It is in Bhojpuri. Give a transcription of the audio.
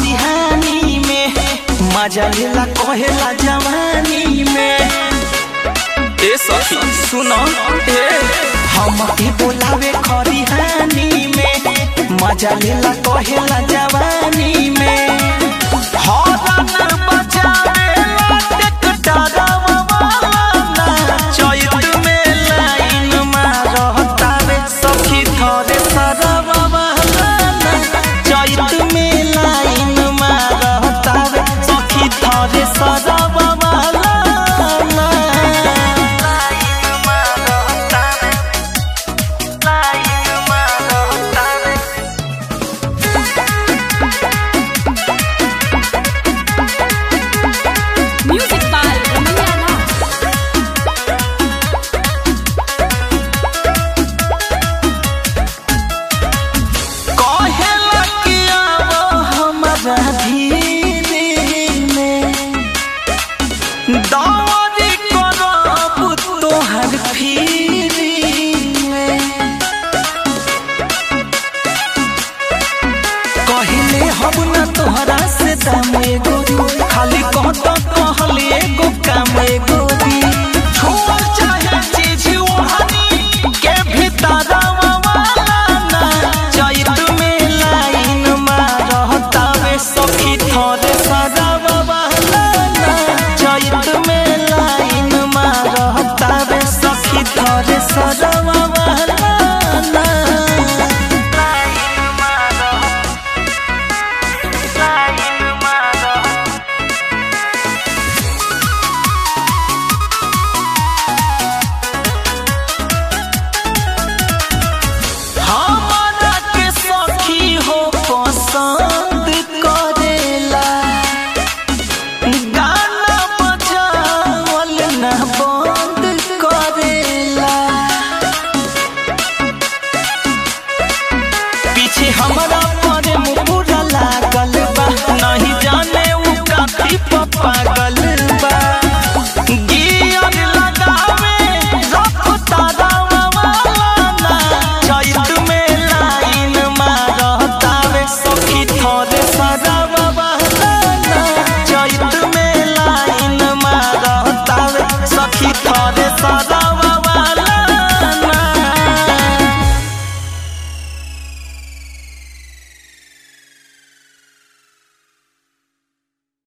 खरिहानी में मजा लेला कहेला जवानी में ए सखी सुनो ए हम के बोलावे खरिहानी में मजा लेला कहेला जवानी में हॉर्न बजावेला टेक्टरवा वाला चैत में लाइन मारतावे सखी थरे सरवा वाला चैत में लाइन मारतावे सखी थरे सरवा वाला लाइन मारतावे लाइन मारतावे Music by Ramanya Rao. कहेला कि आवो हमरा धीरे में दौरी करब तोहर फिरी में कहले हम न तोहरा से दाम एगो खाली कहत कहले एगो काम एगो दी छुअल चाहे चीज ओहनी के भीतर वाला ना चैत में लाइन मारतावे सखी थरे सदावा वाला ना चैत में लाइन मारतावे सखी थरे सदावा वाला ना लाइन मारतावे लाइन मारतावे हमारा के सखी हो पसंद करेला गाना बजावल ना बंद करेला पीछे हमारा पर मुकुरा लागल बा नहीं जाने उ काफी पागल बा गियर लगावे रफ्तारा वाला ना चैत में लाइन मारतावे सखी थोड़े सदावा वाला ना चैत में लाइन मारतावे सखी थोड़े सदा